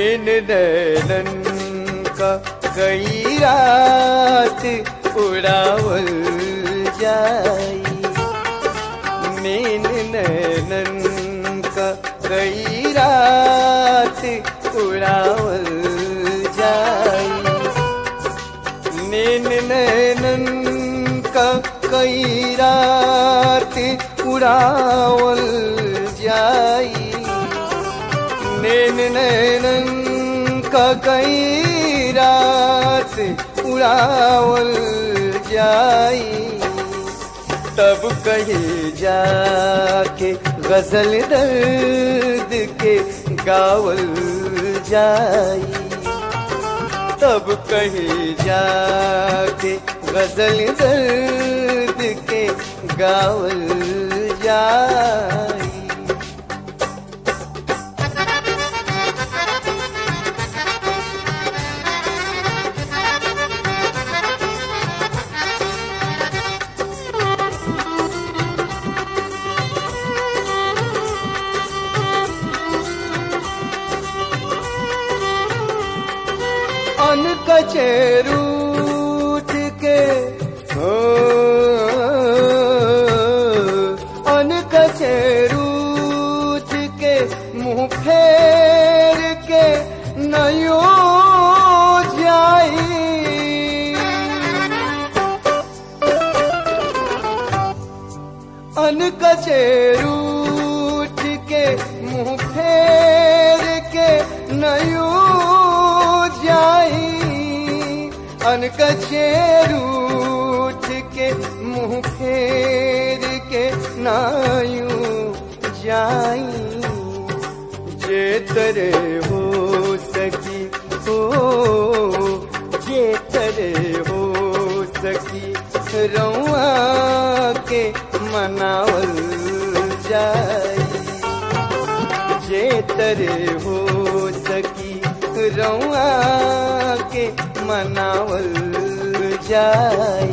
नैन नैनन का कई रात उड़ावल जाई नैन नैनन का कई रात उड़ावल जाई नैन नैनन का कई रात उड़ावल जाई नैन नैनन का कई रात उड़ावल जाई तब कहीं जाके गजल दर्द के गावल जाई तब कहीं जाके गजल दर्द के गावल जाई अन कचेरूठ के हो अन कचेरूठ के मुंह फेर के नयो जाई अन कचेरूठ के मुंह फेर के नयो जाई अन कचेरूठ के मुंह फेर के नायू जाई जे तरे हो सकी हो जे तरे हो सकी रउआ के मनावल जाई जे तरे हो सकी रउआ के मनावल जाई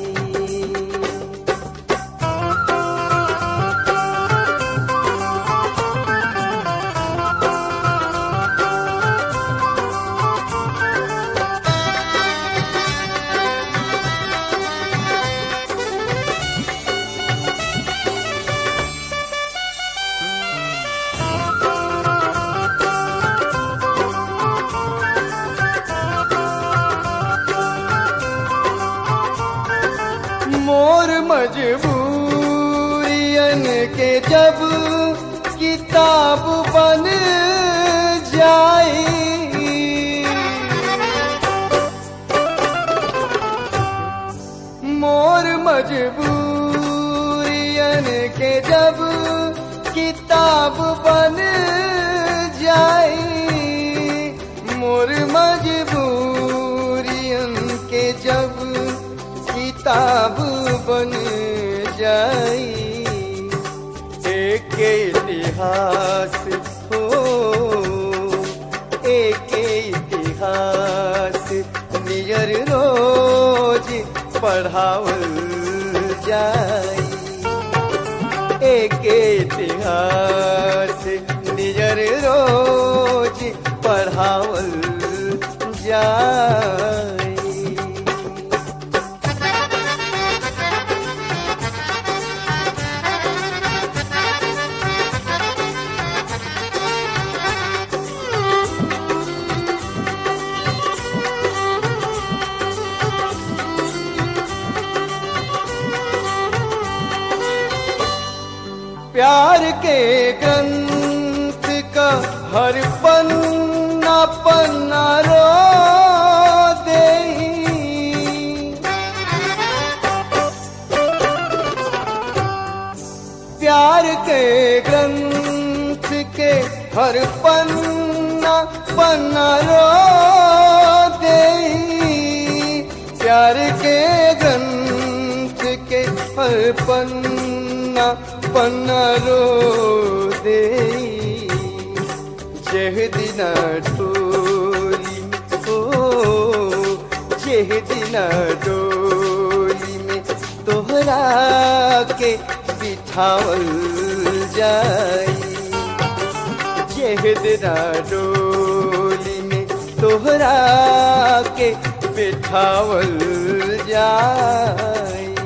मोर मजबूरियन के जब किताब बन जाई मोर मजबूरियन के जब किताब बन जाई मोर मजबूरियन के जब किताब बन जाई एक इतिहास हो एक इतिहास नियर रोज पढ़ावल जाई एक इतिहास नियर रोज पढ़ावल जाई प्यार के ग्रंथ का हर पन्ना पन्ना रो दे प्यार के ग्रंथ के हर पन्ना पन्ना रो दे प्यार के ग्रंथ के हर पन्ना पन्ना रो दे जेह दिना टोली हो जेह दिना डोली में तोहरा के बिठावल जाई जेह दिना डोली तोहरा के बिठावल जाई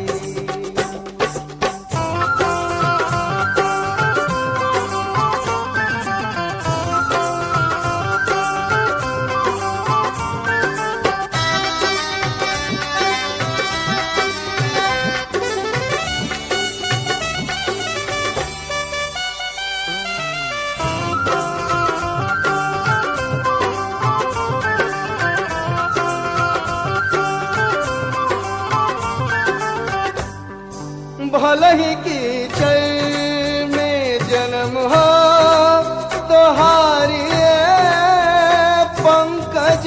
भले ही की चल में जन्म हो तोहारी पंकज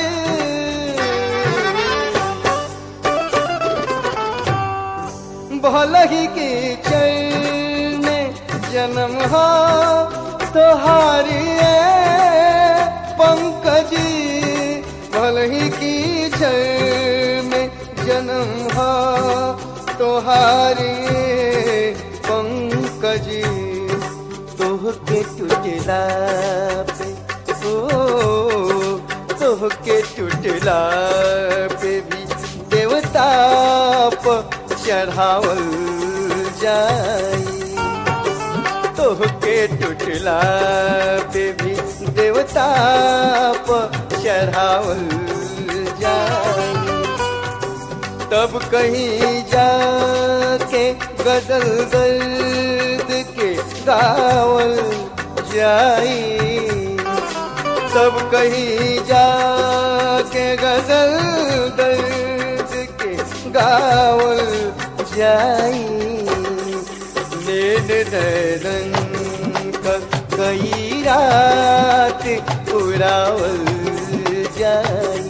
भले ही की चल में जन्म हो तोहारी पंकज भले ही की चल में जन्म हो तोहारी पंकज तोह के टूटला पे ओ तोह के टूटला पे भी देवता प चढ़ावल जाई तोह के टूटला पे भी देवता प चढ़ावल जाई तब कहीं जाके गदल दर्द के गावल जाई तब कहीं जाके गदल दर्द के गावल जाई नैन नैनन का कई रात उड़ावल जाई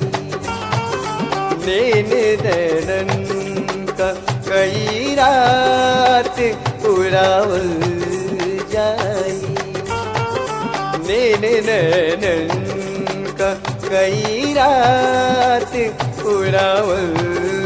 नैन नैनन का कई रात उड़ावल जाई नैन नैनन का कई रात उड़ावल